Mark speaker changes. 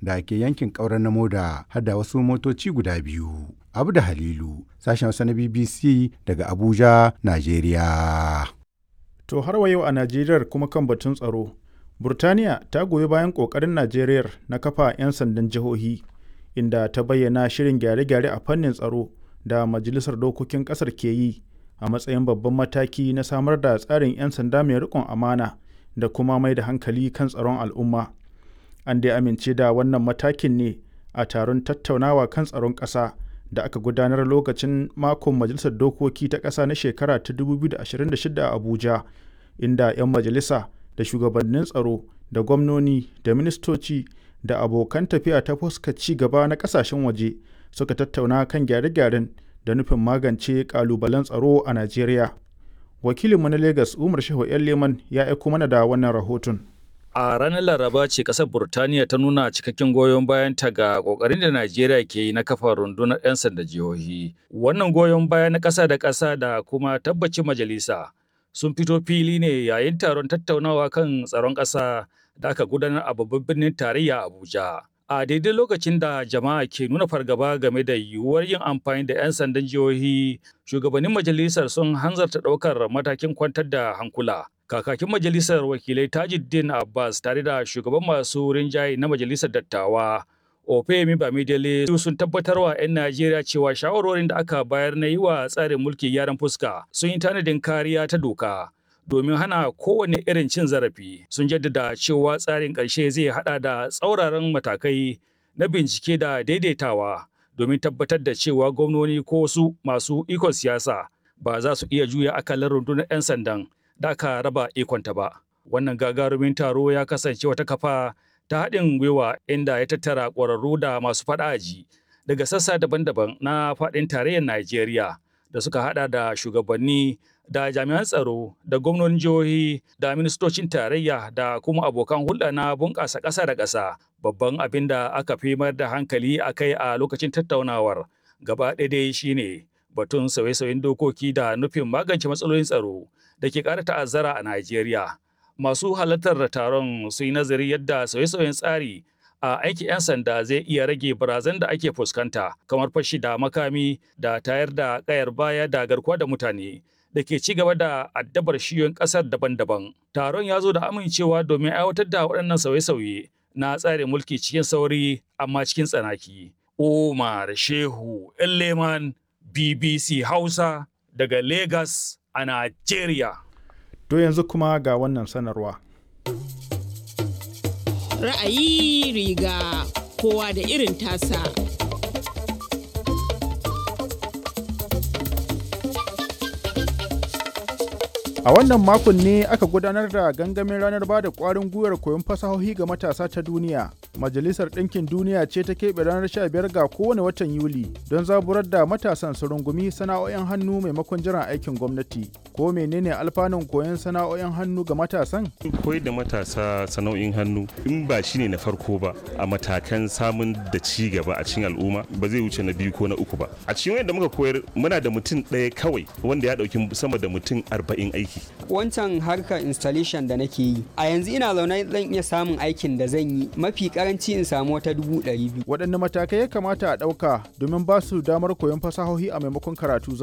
Speaker 1: da ke yankin ƙauren na moda har da wasu motoci guda biyu. Abu da Halilu, sashen Hausa na BBC daga Abuja, Najeriya.
Speaker 2: To har wa yau a Najeriya kuma kan batun tsaro. Burtaniya ta goyi bayan ƙoƙarin Najeriya na kafa 'yan sandan jihohi, inda ta bayyana shirin gyare-gyare a fannin tsaro da Majalisar Dokokin ƙasar ke yi a matsayin babban mataki na samar da tsarin 'yan sanda mai riƙon amana da kuma mai da hankali kan tsaron al'umma. An dai amince da wannan matakin ne a taron tattaunawa kan tsaron ƙasa da aka gudanar lokacin makon Majalisar Dokoki ta ƙasa na shekara ta 2026 a Abuja, inda 'yan majalisa da shugabannin tsaro da gwamnoni da ministoci da abokan tafiya ta fuska ci gaba na ƙasashen waje suka tattauna kan gyare-gyaren da nufin magance ƙalubalen tsaro a Najeriya. Wakilinmu na Legas Umar Shehu 'yan Leman ya aiko mana da wannan rahoton.
Speaker 3: A ranar Laraba ce ƙasar Burtaniya ta nuna cikakken goyon bayanta ga ƙoƙarin da Najeriya ke yi na kafa rundunar 'yan sanda jihohi. Wannan goyon baya na ƙasa da ƙasa da kuma tabbacin majalisa sun fito fili ne yayin taron tattaunawa kan tsaron ƙasa da aka gudanar a babban birnin tarayya Abuja. A daidai lokacin da jama'a ke nuna fargaba game da yiwuwar yin amfani da 'yan sandan jihohi, shugabannin majalisar sun hanzarta ɗaukar matakin kwantar da hankula. kakakin majalisar wakilai tajuddin abbas tare da shugaban masu rinjaye na majalisar dattawa ofemi bamidele sun tabbatar wa 'yan najeriya cewa shawarorin da aka bayar na yi wa tsarin mulki gyaran fuska sun yi tanadin kariya ta doka domin hana kowane irin cin zarafi sun jaddada cewa tsarin ƙarshe zai hada da tsauraran matakai na bincike da daidaitawa domin tabbatar da cewa gwamnoni ko wasu masu ikon siyasa ba za su iya juya akalar rundunar 'yan sandan da aka raba ikonta ba. Wannan gagarumin taro ya kasance wata kafa ta haɗin gwiwa inda ya tattara ƙwararru da masu faɗaji daga sassa daban-daban na faɗin tarayyar Najeriya da suka haɗa da shugabanni da jami'an tsaro da gwamnonin jihohi da ministocin tarayya da kuma abokan hulɗa na bunƙasa ƙasa da ƙasa babban abin da aka fi mayar da hankali a kai a lokacin tattaunawar gaba ɗaya dai shine batun sauye-sauyen dokoki da nufin magance matsalolin tsaro da ke ƙara ta'azzara a Najeriya. Masu halartar taron sun yi nazari yadda sauye-sauyen tsari a aikin 'yan sanda zai iya rage barazan da ake fuskanta kamar fashi da makami da tayar da ƙayar baya da garkuwa da mutane da ke ci gaba da addabar shiyoyin ƙasar daban-daban. Taron ya zo da amincewa domin aiwatar da waɗannan sauye-sauye na tsarin mulki cikin sauri amma cikin tsanaki. Umar Shehu Leman BBC Hausa daga Lagos a Najeriya.
Speaker 2: To yanzu kuma ga wannan sanarwa.
Speaker 4: Ra'ayi riga kowa da irin tasa.
Speaker 2: A wannan makon ne aka gudanar da gangamin ranar ba da ƙwarin gwiwar koyon fasahohi ga matasa ta duniya. Majalisar Ɗinkin Duniya ce ta keɓe ranar 15 ga kowane watan Yuli don zaburar da matasan su rungumi sana'o'in hannu maimakon jiran aikin gwamnati. Ko menene alfanun koyon sana'o'in hannu ga matasan?
Speaker 5: Koyar da matasa sana'o'in hannu in ba shi ne na farko ba a matakan samun da ci gaba a cikin al'umma ba zai wuce na biyu ko na uku ba. A cikin wanda muka koyar muna da mutum ɗaya kawai wanda ya ɗauki sama da mutum arba'in aiki.
Speaker 6: Wancan harkar installation da nake yi a yanzu ina zaune zan iya samun aikin da zan yi mafi karanci in samu wata dubu ɗari biyu.
Speaker 2: Waɗanne matakai ya kamata a ɗauka domin ba su damar koyon fasahohi a maimakon karatu